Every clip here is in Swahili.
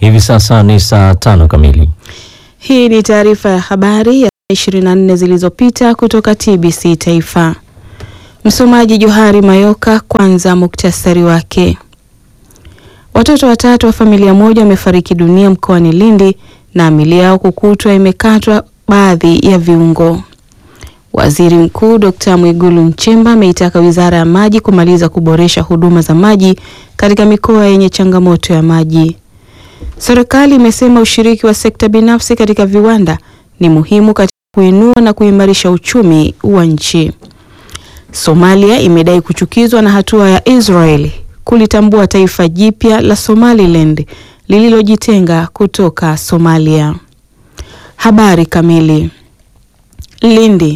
Hivi sasa ni saa tano kamili. Hii ni taarifa ya habari ya 24 zilizopita kutoka TBC Taifa. Msomaji Johari Mayoka. Kwanza muktasari wake. Watoto watatu wa familia moja wamefariki dunia mkoani Lindi na miili yao kukutwa imekatwa baadhi ya viungo. Waziri Mkuu Dr. Mwigulu Nchemba ameitaka Wizara ya Maji kumaliza kuboresha huduma za maji katika mikoa yenye changamoto ya maji. Serikali imesema ushiriki wa sekta binafsi katika viwanda ni muhimu katika kuinua na kuimarisha uchumi wa nchi. Somalia imedai kuchukizwa na hatua ya Israeli kulitambua taifa jipya la Somaliland lililojitenga kutoka Somalia. Habari kamili. Lindi.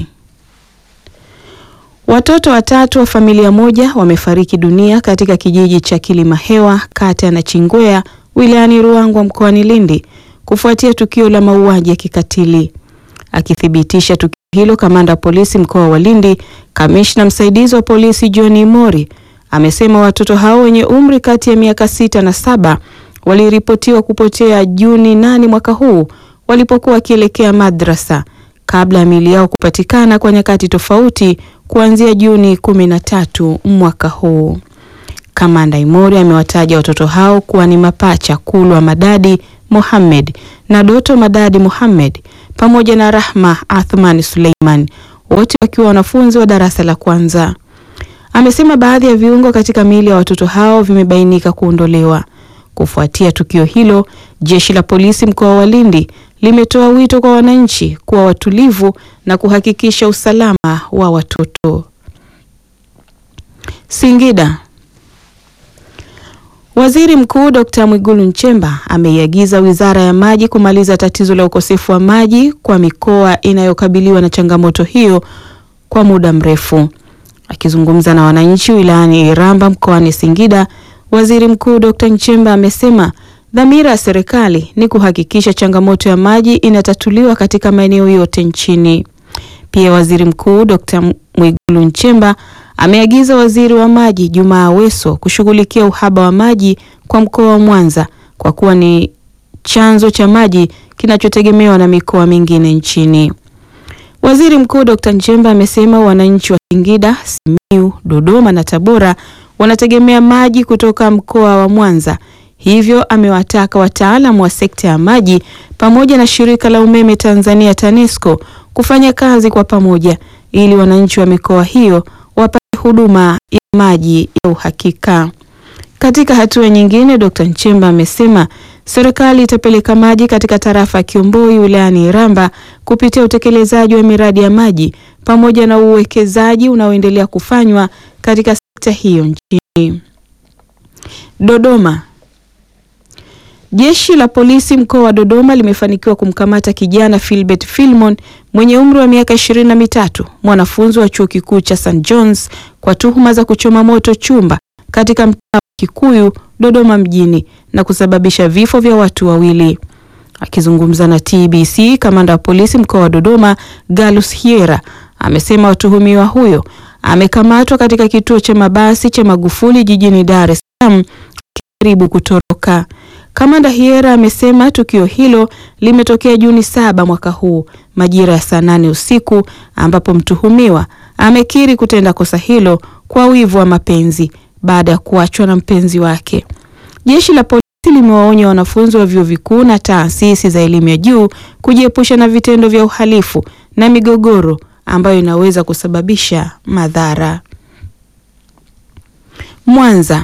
Watoto watatu wa familia moja wamefariki dunia katika kijiji cha Kilimahewa kata ya Nachingwea wilayani Ruangwa mkoani Lindi kufuatia tukio la mauaji ya kikatili. Akithibitisha tukio hilo, kamanda wa polisi mkoa wa Lindi, kamishna msaidizi wa polisi John Mori amesema watoto hao wenye umri kati ya miaka sita na saba waliripotiwa kupotea Juni nane mwaka huu walipokuwa wakielekea madrasa kabla ya miili yao kupatikana kwa nyakati tofauti kuanzia Juni kumi na tatu mwaka huu. Kamanda Imori amewataja watoto hao kuwa ni mapacha Kulwa Madadi Mohamed na Doto Madadi Mohamed pamoja na Rahma Athman Suleiman, wote wakiwa wanafunzi wa darasa la kwanza. Amesema baadhi ya viungo katika miili ya watoto hao vimebainika kuondolewa. Kufuatia tukio hilo, jeshi la polisi mkoa wa Lindi limetoa wito kwa wananchi kuwa watulivu na kuhakikisha usalama wa watoto. Singida. Waziri Mkuu Dr. Mwigulu Nchemba ameiagiza Wizara ya Maji kumaliza tatizo la ukosefu wa maji kwa mikoa inayokabiliwa na changamoto hiyo kwa muda mrefu. Akizungumza na wananchi wilayani Iramba mkoani Singida, Waziri Mkuu Dr. Nchemba amesema dhamira ya serikali ni kuhakikisha changamoto ya maji inatatuliwa katika maeneo yote nchini. Pia Waziri Mkuu Dr. Mwigulu Nchemba ameagiza Waziri wa Maji Jumaa Aweso kushughulikia uhaba wa maji kwa mkoa wa Mwanza kwa kuwa ni chanzo cha maji kinachotegemewa na mikoa mingine nchini. Waziri Mkuu Dr. Nchemba amesema wananchi wa Singida, Simiyu, Dodoma na Tabora wanategemea maji kutoka mkoa wa Mwanza. Hivyo amewataka wataalamu wa sekta ya maji pamoja na shirika la umeme Tanzania TANESCO kufanya kazi kwa pamoja ili wananchi wa mikoa hiyo wapate huduma ya maji ya uhakika. Katika hatua nyingine, Dr. Nchemba amesema serikali itapeleka maji katika tarafa ya Kiomboi wilayani Iramba kupitia utekelezaji wa miradi ya maji pamoja na uwekezaji unaoendelea kufanywa katika sekta hiyo nchini. Dodoma. Jeshi la polisi mkoa wa Dodoma limefanikiwa kumkamata kijana Philbert Filmon mwenye umri wa miaka ishirini na mitatu, mwanafunzi wa chuo kikuu cha St John's kwa tuhuma za kuchoma moto chumba katika mtaa wa Kikuyu Dodoma mjini na kusababisha vifo vya watu wawili. Akizungumza na TBC, kamanda wa polisi mkoa wa Dodoma Galus Hiera amesema watuhumiwa huyo amekamatwa katika kituo cha mabasi cha Magufuli jijini Dar es Salaam akijaribu kutoroka. Kamanda Hiera amesema tukio hilo limetokea Juni saba mwaka huu majira ya saa nane usiku ambapo mtuhumiwa amekiri kutenda kosa hilo kwa wivu wa mapenzi baada ya kuachwa na mpenzi wake. Jeshi la polisi limewaonya wanafunzi wa vyuo vikuu na taasisi za elimu ya juu kujiepusha na vitendo vya uhalifu na migogoro ambayo inaweza kusababisha madhara. Mwanza.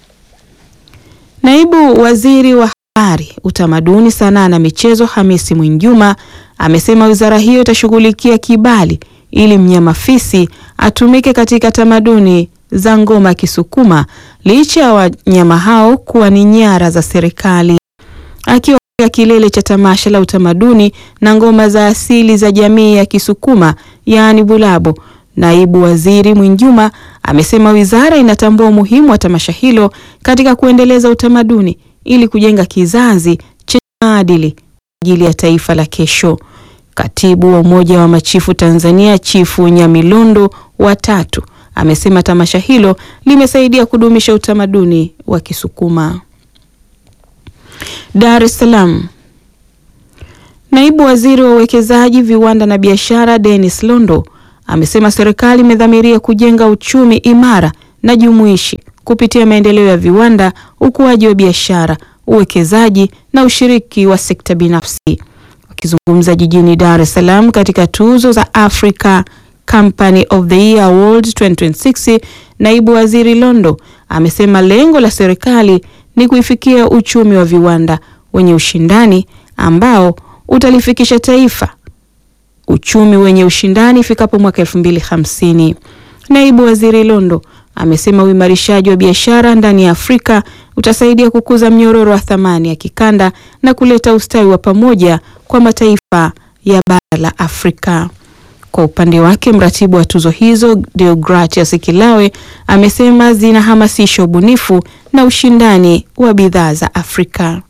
Naibu Waziri wa Habari, Utamaduni, Sanaa na Michezo Hamisi Mwinjuma amesema wizara hiyo itashughulikia kibali ili mnyama fisi atumike katika tamaduni za ngoma ya Kisukuma licha ya wanyama hao kuwa ni nyara za serikali. Akiwa katika kilele cha tamasha la utamaduni na ngoma za asili za jamii ya Kisukuma yaani Bulabo, Naibu Waziri Mwinjuma amesema wizara inatambua umuhimu wa tamasha hilo katika kuendeleza utamaduni ili kujenga kizazi chenye maadili kwa ajili ya taifa la kesho. Katibu wa Umoja wa Machifu Tanzania, Chifu Nyamilondo wa tatu amesema tamasha hilo limesaidia kudumisha utamaduni wa Kisukuma. Dar es Salaam. Naibu Waziri wa Uwekezaji, Viwanda na Biashara Dennis Londo amesema serikali imedhamiria kujenga uchumi imara na jumuishi kupitia maendeleo ya viwanda, ukuaji wa biashara, uwekezaji na ushiriki wa sekta binafsi. Wakizungumza jijini Dar es Salaam katika tuzo za Africa Company of the Year Award 2026, Naibu Waziri Londo amesema lengo la serikali ni kuifikia uchumi wa viwanda wenye ushindani ambao utalifikisha taifa uchumi wenye ushindani ifikapo mwaka 2050. Naibu Waziri Londo amesema uimarishaji wa biashara ndani ya Afrika utasaidia kukuza mnyororo wa thamani ya kikanda na kuleta ustawi wa pamoja kwa mataifa ya bara la Afrika. Kwa upande wake, mratibu wa tuzo hizo Deogratias Kilawe amesema zinahamasisha ubunifu na ushindani wa bidhaa za Afrika.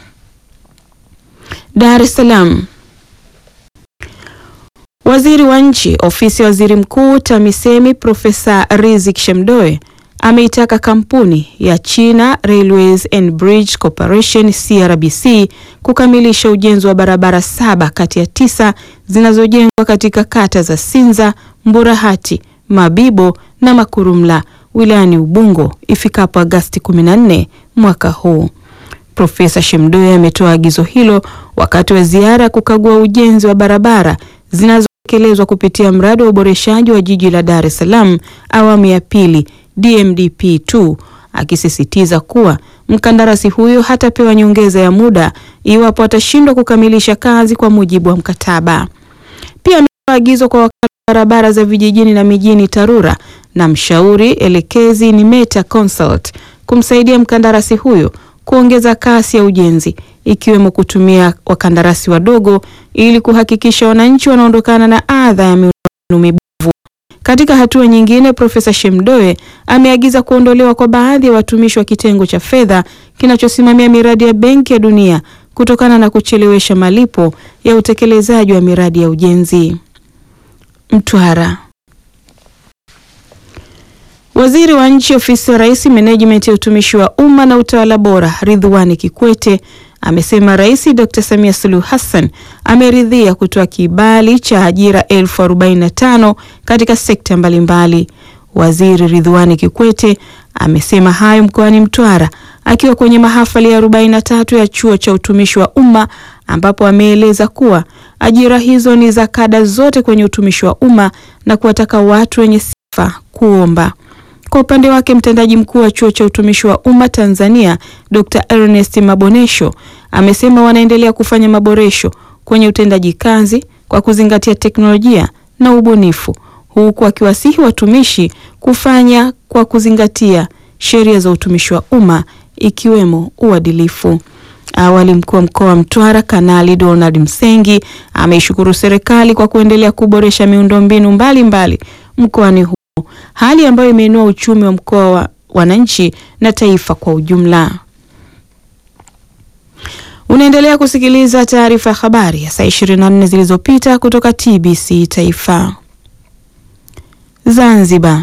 Dar es Salaam. Waziri wa Nchi, Ofisi ya Waziri Mkuu, TAMISEMI, Profesa Riziki Shemdoe ameitaka kampuni ya China Railways and Bridge Corporation CRBC kukamilisha ujenzi wa barabara saba kati ya tisa zinazojengwa katika kata za Sinza, Mburahati, Mabibo na Makurumla wilayani Ubungo ifikapo Agasti 14 mwaka huu. Profesa Shemdoe ametoa agizo hilo wakati wa ziara ya kukagua ujenzi wa barabara zinazotekelezwa kupitia mradi wa uboreshaji wa jiji la Dar es Salaam awamu ya pili DMDP2, akisisitiza kuwa mkandarasi huyo hatapewa nyongeza ya muda iwapo atashindwa kukamilisha kazi kwa mujibu wa mkataba. Pia ametoa agizo kwa wakala wa barabara za vijijini na mijini TARURA na mshauri elekezi ni Meta Consult kumsaidia mkandarasi huyo kuongeza kasi ya ujenzi ikiwemo kutumia wakandarasi wadogo ili kuhakikisha wananchi wanaondokana na adha ya miundombinu mibovu. Katika hatua nyingine, Profesa Shemdoe ameagiza kuondolewa kwa baadhi ya watumishi wa kitengo cha fedha kinachosimamia miradi ya Benki ya Dunia kutokana na kuchelewesha malipo ya utekelezaji wa miradi ya ujenzi. Mtwara. Waziri wa Nchi, Ofisi ya Rais, Menejimenti ya Utumishi wa Umma na Utawala Bora, Ridhiwani Kikwete amesema Rais Dr. Samia Suluhu Hassan ameridhia kutoa kibali cha ajira elfu arobaini na tano katika sekta mbalimbali. Waziri Ridhiwani Kikwete amesema hayo mkoani Mtwara akiwa kwenye mahafali ya 43 ya Chuo cha Utumishi wa Umma ambapo ameeleza kuwa ajira hizo ni za kada zote kwenye utumishi wa umma na kuwataka watu wenye sifa kuomba. Kwa upande wake mtendaji mkuu wa chuo cha utumishi wa umma Tanzania Dr. Ernest Mabonesho amesema wanaendelea kufanya maboresho kwenye utendaji kazi kwa kuzingatia teknolojia na ubunifu, huku akiwasihi watumishi kufanya kwa kuzingatia sheria za utumishi wa umma ikiwemo uadilifu. Awali mkuu wa mkoa wa Mtwara Kanali Donald Msengi ameishukuru serikali kwa kuendelea kuboresha miundombinu mbalimbali mkoani humo, hali ambayo imeinua uchumi wa mkoa wa wananchi na taifa kwa ujumla. Unaendelea kusikiliza taarifa ya habari ya saa 24 zilizopita kutoka TBC Taifa. Zanzibar.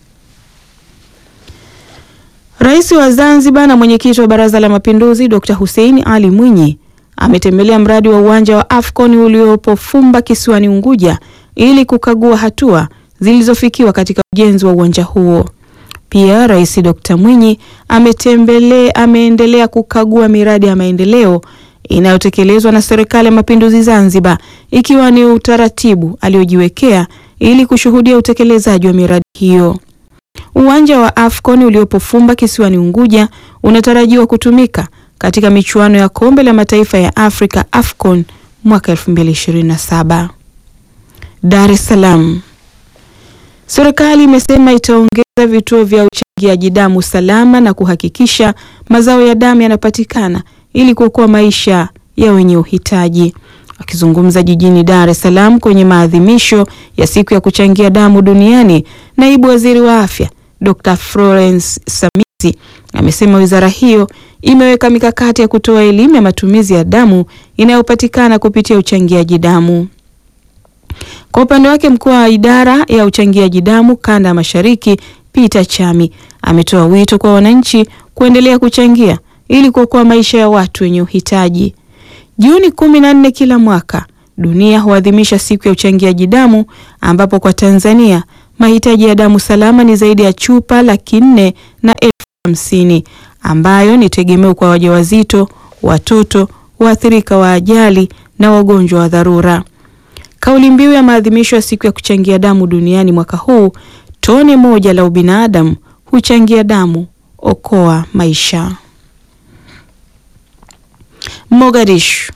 Rais wa Zanzibar na mwenyekiti wa Baraza la Mapinduzi Dr. Hussein Ali Mwinyi ametembelea mradi wa uwanja wa Afcon uliopo Fumba kisiwani Unguja ili kukagua hatua zilizofikiwa katika ujenzi wa uwanja huo. Pia Rais Dr. Mwinyi ametembelea ameendelea kukagua miradi ya maendeleo inayotekelezwa na Serikali ya Mapinduzi Zanzibar ikiwa ni utaratibu aliojiwekea ili kushuhudia utekelezaji wa miradi hiyo. Uwanja wa Afcon uliopo Fumba kisiwani Unguja unatarajiwa kutumika katika michuano ya Kombe la Mataifa ya Afrika Afcon mwaka 2027. Dar es Salaam. Serikali imesema itaongeza vituo vya uchangiaji damu salama na kuhakikisha mazao ya damu yanapatikana ili kuokoa maisha ya wenye uhitaji. Akizungumza jijini Dar es Salaam kwenye maadhimisho ya siku ya kuchangia damu duniani, naibu waziri wa afya Dr. Florence Samizi amesema wizara hiyo imeweka mikakati ya kutoa elimu ya matumizi ya damu inayopatikana kupitia uchangiaji damu. Kwa upande wake, mkuu wa idara ya uchangiaji damu kanda ya Mashariki Peter Chami ametoa wito kwa wananchi kuendelea kuchangia ili kuokoa maisha ya watu wenye uhitaji. Juni kumi na nne kila mwaka dunia huadhimisha siku ya uchangiaji damu ambapo kwa Tanzania mahitaji ya damu salama ni zaidi ya chupa laki nne na elfu hamsini ambayo ni tegemeo kwa wajawazito, watoto, waathirika wa ajali na wagonjwa wa dharura. Kauli mbiu ya maadhimisho ya siku ya kuchangia damu duniani mwaka huu, tone moja la ubinadamu huchangia damu, okoa maisha. Mogadishu.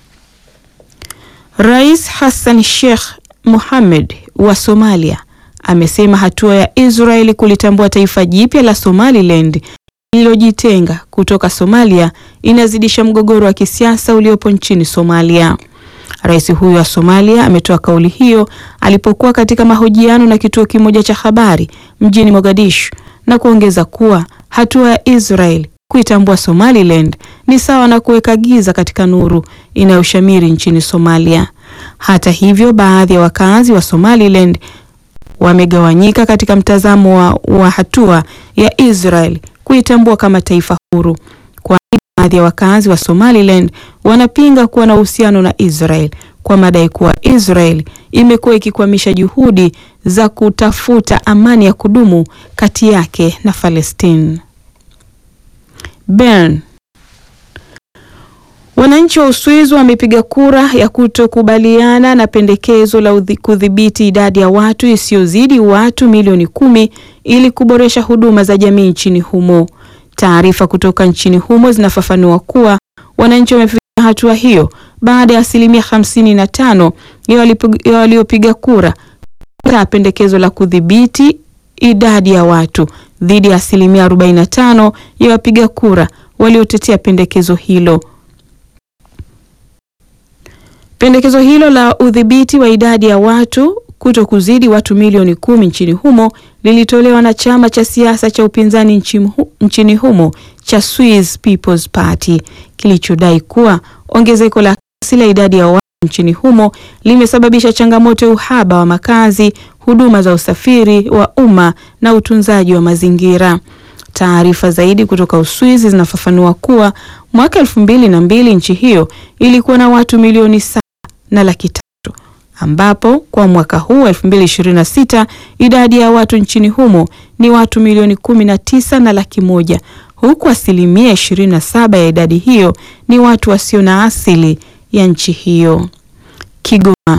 Rais Hassan Sheikh Mohamed wa Somalia amesema hatua ya Israeli kulitambua taifa jipya la Somaliland lililojitenga kutoka Somalia inazidisha mgogoro wa kisiasa uliopo nchini Somalia. Rais huyo wa Somalia ametoa kauli hiyo alipokuwa katika mahojiano na kituo kimoja cha habari mjini Mogadishu na kuongeza kuwa hatua ya Israel kuitambua Somaliland ni sawa na kuweka giza katika nuru inayoshamiri nchini Somalia. Hata hivyo, baadhi ya wakazi wa Somaliland wamegawanyika katika mtazamo wa, wa hatua ya Israel kuitambua kama taifa huru. Kwa baadhi ya wakazi wa Somaliland wanapinga kuwa na uhusiano na Israel kwa madai kuwa Israel imekuwa ikikwamisha juhudi za kutafuta amani ya kudumu kati yake na Palestine. Bern. Wananchi wa Uswizi wamepiga kura ya kutokubaliana na pendekezo la kudhibiti idadi ya watu isiyozidi watu milioni kumi ili kuboresha huduma za jamii nchini humo. Taarifa kutoka nchini humo zinafafanua kuwa wananchi wamefikia hatua hiyo baada ya asilimia hamsini na tano ya waliopiga kura kataa pendekezo la kudhibiti idadi ya watu dhidi ya asilimia 45 ya wapiga kura waliotetea pendekezo hilo. Pendekezo hilo la udhibiti wa idadi ya watu kuto kuzidi watu milioni kumi nchini humo lilitolewa na chama cha siasa cha upinzani nchini humo cha Swiss People's Party kilichodai kuwa ongezeko la kasi la idadi ya watu nchini humo limesababisha changamoto ya uhaba wa makazi, huduma za usafiri wa umma na utunzaji wa mazingira. Taarifa zaidi kutoka Uswizi zinafafanua kuwa mwaka elfu mbili na mbili nchi hiyo ilikuwa na watu milioni saba na laki tatu ambapo kwa mwaka huu 2026 idadi ya watu nchini humo ni watu milioni kumi na tisa na laki moja huku asilimia 27 ya idadi hiyo ni watu wasio na asili ya nchi hiyo. Kigoma.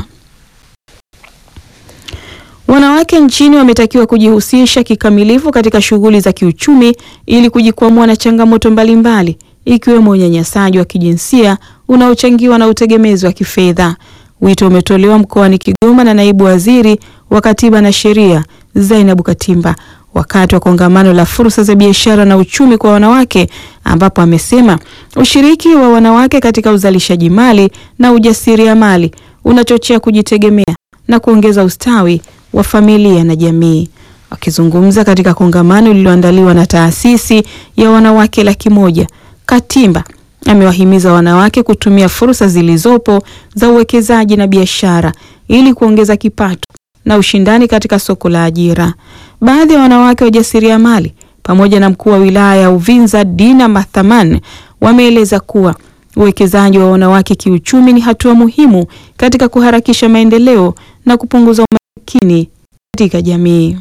Wanawake nchini wametakiwa kujihusisha kikamilifu katika shughuli za kiuchumi ili kujikwamua na changamoto mbalimbali ikiwemo unyanyasaji wa kijinsia unaochangiwa na utegemezi wa kifedha. Wito umetolewa mkoani Kigoma na naibu waziri wa Katiba na Sheria Zainabu Katimba wakati wa kongamano la fursa za biashara na uchumi kwa wanawake, ambapo amesema ushiriki wa wanawake katika uzalishaji mali na ujasiriamali unachochea kujitegemea na kuongeza ustawi wa familia na jamii. Wakizungumza katika kongamano lililoandaliwa na taasisi ya wanawake laki moja, Katimba amewahimiza wanawake kutumia fursa zilizopo za uwekezaji na biashara ili kuongeza kipato na ushindani katika soko la ajira. Baadhi ya wanawake wajasiriamali pamoja na mkuu wa wilaya ya Uvinza Dina Mathaman wameeleza kuwa uwekezaji wa wanawake kiuchumi ni hatua muhimu katika kuharakisha maendeleo na kupunguza umaskini katika jamii.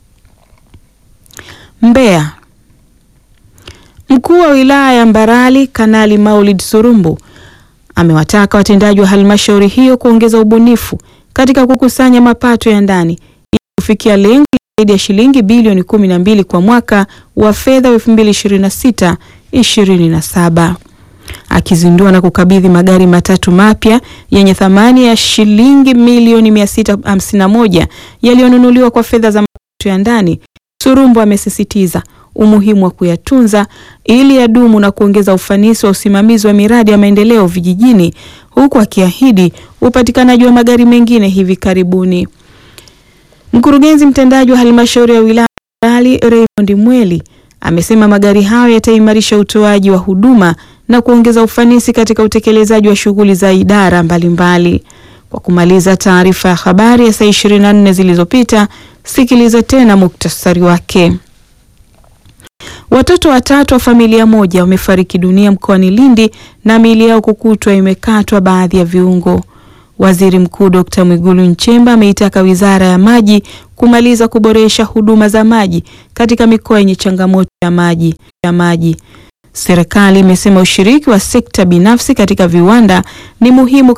Mbeya. Mkuu wa wilaya ya Mbarali Kanali Maulid Surumbu amewataka watendaji wa halmashauri hiyo kuongeza ubunifu katika kukusanya mapato ya ndani ili kufikia lengo zaidi ya shilingi bilioni kumi na mbili kwa mwaka wa fedha wa 2026 27. Akizindua na kukabidhi magari matatu mapya yenye thamani ya shilingi milioni 651 yaliyonunuliwa kwa fedha za mapato ya ndani, Surumbu amesisitiza umuhimu wa kuyatunza ili yadumu na kuongeza ufanisi wa usimamizi wa miradi ya maendeleo vijijini, huku akiahidi upatikanaji wa magari mengine hivi karibuni. Mkurugenzi mtendaji wa halmashauri ya wilaya Mbarali Raymond Mweli amesema magari hayo yataimarisha utoaji wa huduma na kuongeza ufanisi katika utekelezaji wa shughuli za idara mbalimbali mbali. Kwa kumaliza taarifa ya habari ya saa 24 zilizopita, sikiliza tena muktasari wake. Watoto watatu wa familia moja wamefariki dunia mkoani Lindi na miili yao kukutwa imekatwa baadhi ya viungo. Waziri Mkuu Dkt. Mwigulu Nchemba ameitaka Wizara ya Maji kumaliza kuboresha huduma za maji katika mikoa yenye changamoto ya maji ya maji. Serikali imesema ushiriki wa sekta binafsi katika viwanda ni muhimu